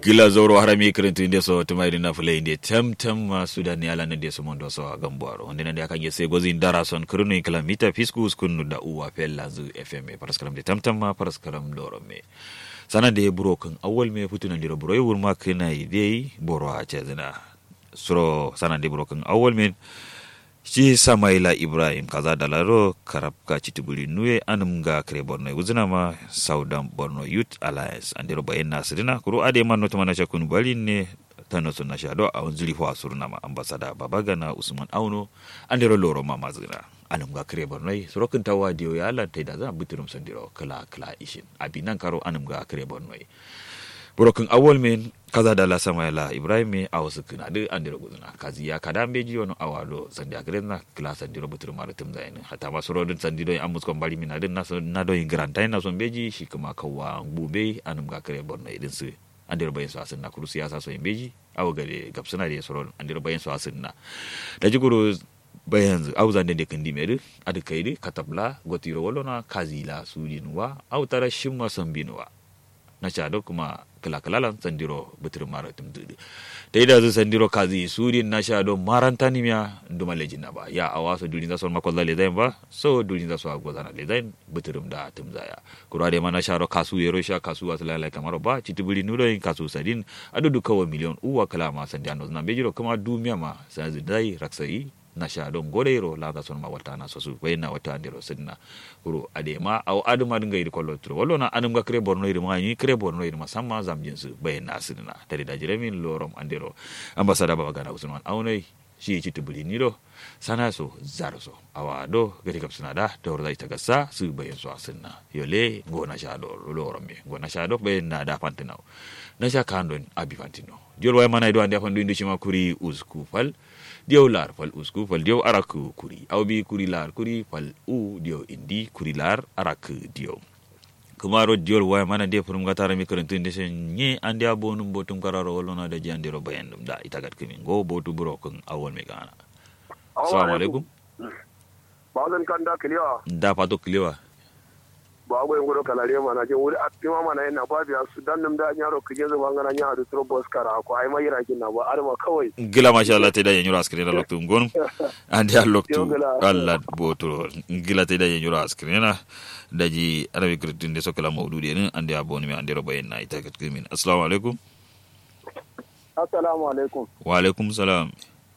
gila zoro harami kirintu inde so tuma irina fule inde tem tem ma sudan yala ne de so mondo so gambuaro onde nande akanye se gozi ndara son kirunu ikla mita fisku skunu da uwa pella zu fm paraskaram de tem tem ma paraskaram doro me sana de buro kan awal me futu nan diro buro yur ma kina ide boro a chezina suro sana de buro kan awal me shi samaila ibrahim kaza dalaro karabka chitubuli nuye anum ga kare borno uzina ma saudan borno youth alliance andiro bayen nasirina kuro ade man notuma na shakun bali ne tano sunna shado a wanzuri fa surna ma ambasada babagana usman auno andiro loro ma mazina anum ga kare borno surokin tawa diyo ya Allah tai da za biturum sandiro kala kala ishin abinan karo anum ga kare borno burokin awol men kaza da la samayala ibrahim me a wasu kina da an dira guduna kazi ya kada be ji wani awalo sandi a gare na kila sandi ro butur mara tum zayin hata ma soro din sandi do an muskon bari mina din na so na do granta na son beji shi kuma kawa bube anum ga kare borno idin su an dira bayin su asin na kuru siyasa so in beji awo gare gapsuna da soro an dira bayin su asin na da ji guru bayan au zande de kandi mere adu kaidi katabla gotiro wolona kazila sudinwa au tara shimma sambinwa na shado kuma kala-kalalan sandiro bitir mara tumtudu da ida zu sandiro kazi suri na shado maranta ni miya nduma lejin na ba ya awa so durin zasu makon za lezain ba so durin zasu agwa zana lezain bitirum da tumzaya kura da mana sharo kasu yero sha kasu wasu lalai kamar ba citibiri nulo yin kasu sadin adudu kawo miliyon uwa kala ma sandiano na bejiro kuma dumiya ma sanzi dai raksayi na sha don gorero la ga son ma wata na sosu bai na wata andiro sidna kuro ade ma aw aduma dinga yi kollo tro wallo na anum ga kre borno yi ma ni kre borno yi ma samma zam jinsu bai na sidna tare da jiremin lorom andiro ambasada baba gana usman aunai shi ci tubuli ni do sana so zaro so awa do gari kap suna da da wurda ita gasa su bayan so asinna yole go na sha do lorom me go na sha do bai na da fantino na sha kandon abi fantino jol way mana do ande fandu indi ma kuri usku fal diyaw lar fal usku fal diyaw arak kuri aw bi kuri lar kuri fal u diyaw indi kuri lar arak diyaw kumaro diol way mana de furum gatara mi karantu inde sen nye ande abonum botum kararo wolona da jandiro bayandum da itagat kimi go botu buro kun awol me gana assalamu alaikum bazan kan da kiliwa da fato kiliwa ba go ngoro kalare mana je wuri atima mana yana ba biya su dan nam da nyaro kije zo bangana nya adu tro bos kara ko ai mai rakin na ba arma kawai gila masha Allah te da yenyuro askrin da loktu ngon ande a loktu Allah boto gila te da yenyuro askrin na daji arabi kritin de sokala mawdudi ne ande a boni mi ande ro bayen na ita kat kimin assalamu alaikum assalamu alaikum wa alaikum salam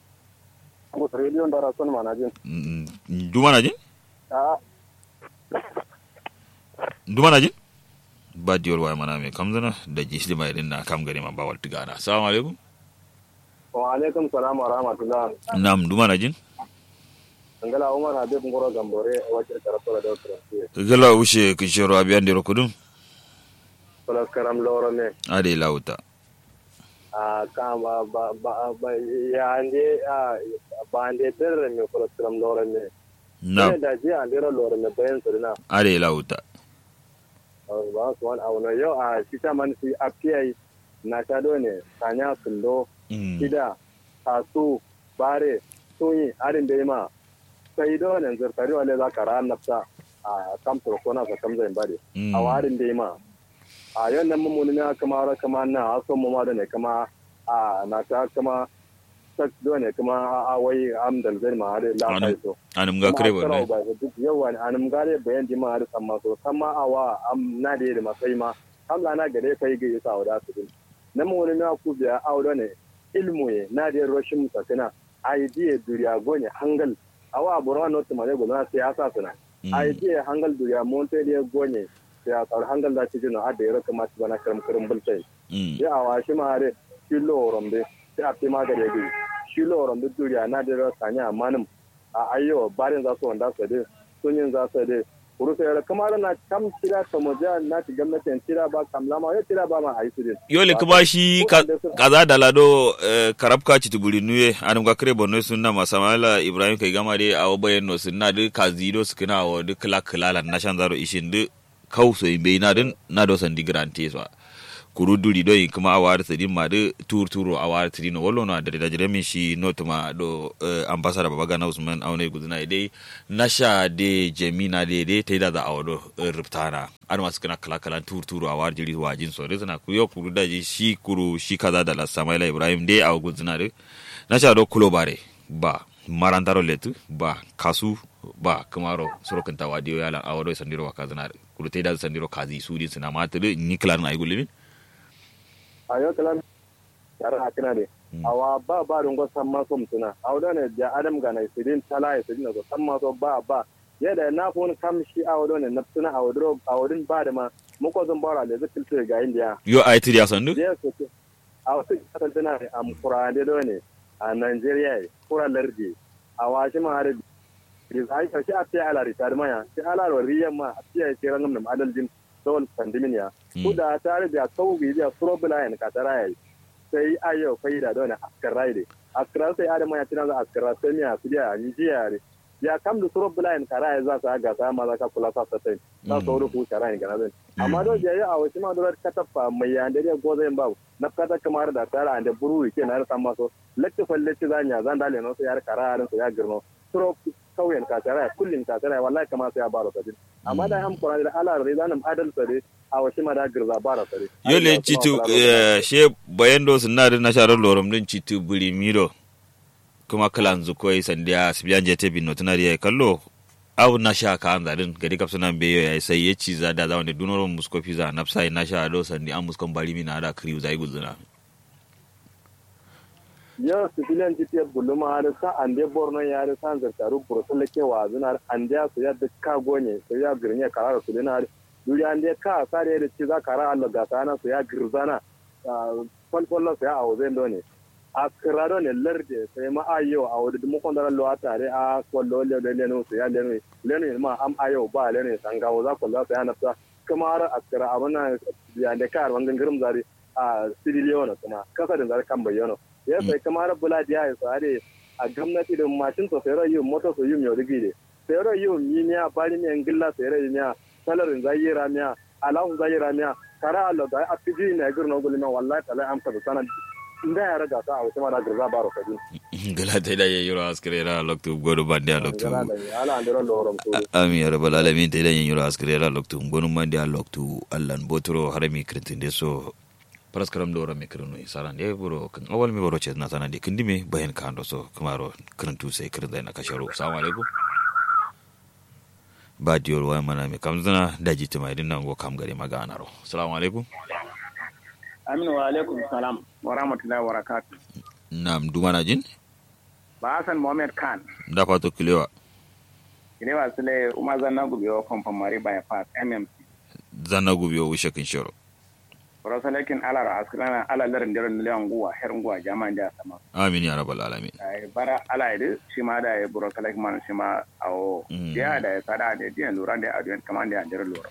ko radio ndara son manajin duma najin a duma najin ba diyor waya mana me kam zana da ji shi mai na kam gari ma ba wal tigana assalamu alaikum wa alaikum salam wa rahmatullah nam duma najin ngala umar habib ngoro gambore wacce karatora da otra gala ushe kishoro abiyan diro kudum plus karam loro ne ade lauta a kama ba ba ba ya ande a ba ande tere me plus karam loro ne na ne da ji ande ro loro ne bayan sirna ade lauta ba su wani abu na yau a shita man si apiai na shado ne sanya kundo Mm. shida kasu bare sunyi arin da ma sai do ne zartari wale za ka ran nafsa a kam to kona sa kam zai bade Mm. a warin da ma a yau nan mun ne kama ra kama na aso mu ma da ne kama a na ta kama sak do ne kama a wai am dal zai ma har la Anu- kai so anum ga kare ba ne ba duk yawa ne anum gare bayan di ma har samma so samma awa am na da da masai ma am la na gare kai ga yasa wada su din nan mun ne ku biya aure ne ilmu ye na da rashin sakana idea duriya gonye hangal awa burwa not ma ne gona siyasa suna Mm. idea hangal duriya monte da gonye siyasa hangal da cikin a da yaro kamata bana karam karam bultai Mm. ya awa shi ma hare shi loron be sai a fi ma da rege shi loron be duriya na da rasa nya manum a ayyo barin za su wanda su de sunyin za su de kuru sai kamar na kam tira ta moja na ti gwamnatin tira ba kam lama ya tira ba ma a yi su din yole kuma shi ka- kaza da lado eh, karabka chitubuli nuye anum ga kare bonno sunna masamala ibrahim kai gama de awo bayen no sunna de kazido sukina awo de kala kala na shan zaro ishin de kau so imbe na din na do sandi grante so kuru duri do kuma awar tadi ma de tur turo awar tadi no wollo no adare da jere min shi notuma do uh, ambassador babaga na usman aune guduna dai nasha de jemina de de te da da awodo uh, riptana an masu kana kala kala tur turo awar jiri wajin so de sana kuyo kuru da ji shi kuru shi kaza da la samaila ibrahim de aw guduna de nasha do kulo bare ba marantaro letu ba kasu ba kamaro sorokin tawa diyo yala awodo sandiro wa kazana kuru te da sandiro kazi sudi sina matiri ni klar na igulimi ayo kalan yara hakina ne awa ba ba dungo samma so mutuna awdo ne ja adam ga na sidin tala ya sidin so samma so ba ba yada na fon kam shi awdo ne naptuna awdo awdin ba da ma muko zan bara da zikil to ga indiya yo ai tiri asandu je so ce awto ta tana ne am qur'ani do ne a Nigeria kura lardi awa shi ma har rizai ka shi a fiye ala ritar maya shi ala riyan ma a fiye shi ranar nam adalcin dole pandemin ya kuda tare da kaugi da problem ka tara yayi sai ayo faida don askara ne askara sai adama ya tana askara sai miya su da ni jiya ne ya kam da problem ka rai za su ga sa ma za ka kula sa sai za su wuri ku tara ne ga nan amma don je ya awo shi ma dole ka tafa mai ya da ya goza yin babu na kata kamar da tara da buru ke na san maso latti fallaci zanya zan dale no sai ya kara ran su ya girno trop kauyen ka tara kullin ka tara wallahi kamar sai ya baro sadin amma da an kura da ala da zanin adal sare a wasu ma da girza bara sare yole citu she bayando sunna da nasharar lorom din citu buri miro kuma kalan zukoi sandiya sibiyan jete bin notuna da kallo abu na sha ka an zarin gari kapsa nan beyo ya sai ya ci za da zawon da dunoron muskofi za na fsa na sha do sandi an muskon bari mina da kriu zai guzuna yau civilian gps guluma har sa an de borno ya har sa zartaru bursun ke wa zuna an de su ya dukka gonye su ya girne karar su dina duri an de ka sare da ci za kara Allah ga sana su ya girzana falfallo su ya awo zai done a kirado ne larde sai ma ayo a wadda mu kon dara lo atare a kwallo le le le su ya le le ma am ayo ba le ne sangawo za kwallo su ya nafsa kuma har askara abana ya da kar wangan girim zari a sidiliyono kuma kasa da zari kan bayyano ya sai kamar bula da ya sare a gwamnati da mashin to sai rayu moto so yum yau digide sai rayu miya bari ne ngilla sai rayu miya salarin zayira miya alawun zayira miya kara Allah da a fiji ne gurno gulma wallahi talai amsa da sanan inda ya raga ta a wasu mara girza baro kadin gala ta da yayi ro askare ra loktu godo bande a loktu ala andiro lorom to ami ya rabbal alamin ta da yayi ro askare ra loktu gonu mande a loktu allan botoro harami kritin de so paraskaram do rame kirinu saran de buro kan awal mi boro ce na sana de kindime bayan ka ando so kamaro kirintu sai kirin da na kasharo assalamu alaikum ba diyor wa mana mi kamzana daji tuma idin nan go kam gari magana ro assalamu alaikum aminu wa alaikum salam wa rahmatullahi wa barakatuh nam dumana jin ba hasan mohammed khan da fato kilewa kilewa sule umar zanna gubiyo kwamfan mari bypass mmc zanna gubiyo wishe kin shiro rasalakin alar askrana ala larin daren miliyan guwa her guwa jama'an da sama amin ya rabbal alamin ai bara ala ide shi ma da ya buro salak man shi ma awo ya da ya sada da diyan lura da adiyan kaman da ya lura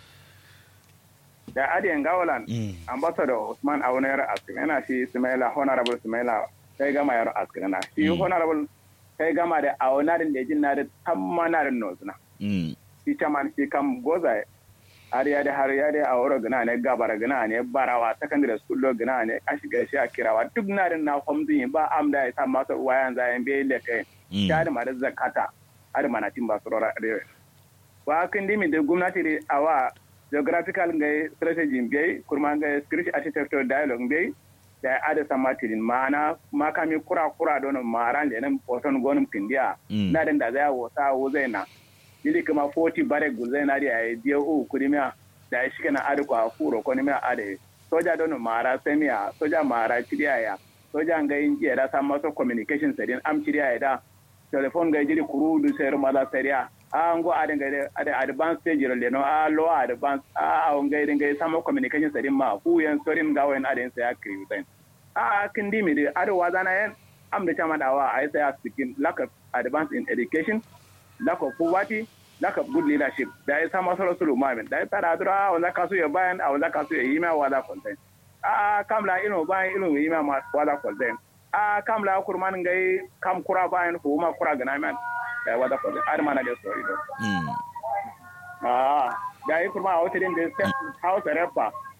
da adiyan gawalan ambassador usman aunayar askrana shi sumaila honorable sumaila sai gama yar askrana shi honorable sai gama da aunarin da jin na da tammanarin nozuna shi chaman shi kam goza har ya da har ya da a wuro gina ne gabara gina ne barawa secondary school lo gina ne a shiga shi a kirawa duk na da na kwamzin ba am da ya sa masu wayan zayen bai le kai ya da mara zakata har mana tin ba su rora arewa ba kan dimi da gwamnati da awa geographical ga strategy bai kurma ga script architecture dialogue bai da ada sama tirin ma'ana makami kura kura don maran da nan poton gonum kindiya na da zai wasa wo zai na ili kama 40 bare gulzai na dia e dia u kudimia da shi kana adu kwa furo ko ni mia ade soja dono mara semia soja mara chidia ya soja nga inji da sa maso communication sedin am chidia ya da telephone ga jiri kurudu ser mala seria a ngo ade ga ade advance stage le no a lo advance a a nga ide nga sama communication sedin ma fu yan sorin ga wen ade sai akri sen a kindi mi de ade wazana yan am da chama dawa ai sai a speaking lack of advance in education lack of poverty, lack of good leadership. Da ya sama solo solo mamin. Da ya tara adura wanda ka so ya bayan a wanda ka so ya yi ma wada content. A kamla ino bayan ino yi ma wada content. A kamla kurman gai kam kura bayan ko ma kura gana man da wada content. Ar mana da story do. Ah, da yi kurma a wata din da house repa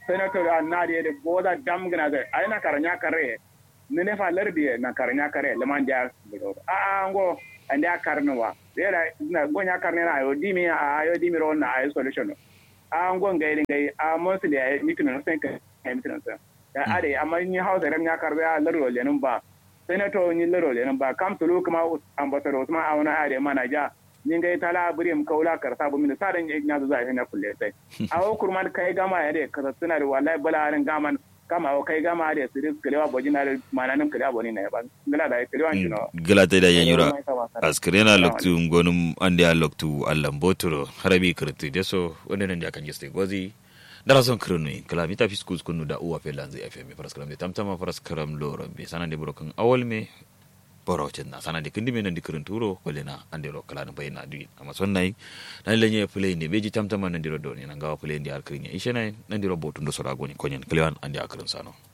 senator a na de de boda dam gna de ay na karanya kare ne ne fa lardi na karanya kare le man ja a a ngo ande a karnuwa era na gonya karne na ayo dimi a ayo dimi ro na ayo solution a ngo ngai ngai a mostly ay mitin no sen ka mitin no ya ade amma ni hausa ran ya karbe a lardo le nan ba senator ni lardo le nan ba kam tulu kuma ambassador Usman awna ade mana ja ni ngai tala burim kaula karsa bu min sadan ya zo zai na kulle sai awo kurman kai gama ya de kaza suna da wallahi balarin gaman kama awo kai gama da su ris kalewa bojina da mananin kalewa boni na ban gala da kalewa kino gala ta da yan yura askrena loktu ngonum ande a loktu allan botoro harabi kirti deso wanda nan da kan jeste gozi dara son kirnu kala mita fiskus kunu da uwa felanzi fm faras karam de tamtama faras karam loro be sanan de brokan awal me borocin na sana da kindi menan dikirin turo wale na an dero kala na bayina duyi amma son nai nan lenye play ne beji tamtama nan dero doni nan gawa play ndi har kirin ya ishe nai nan dero botun do sora goni konyen klewan an di akirin sano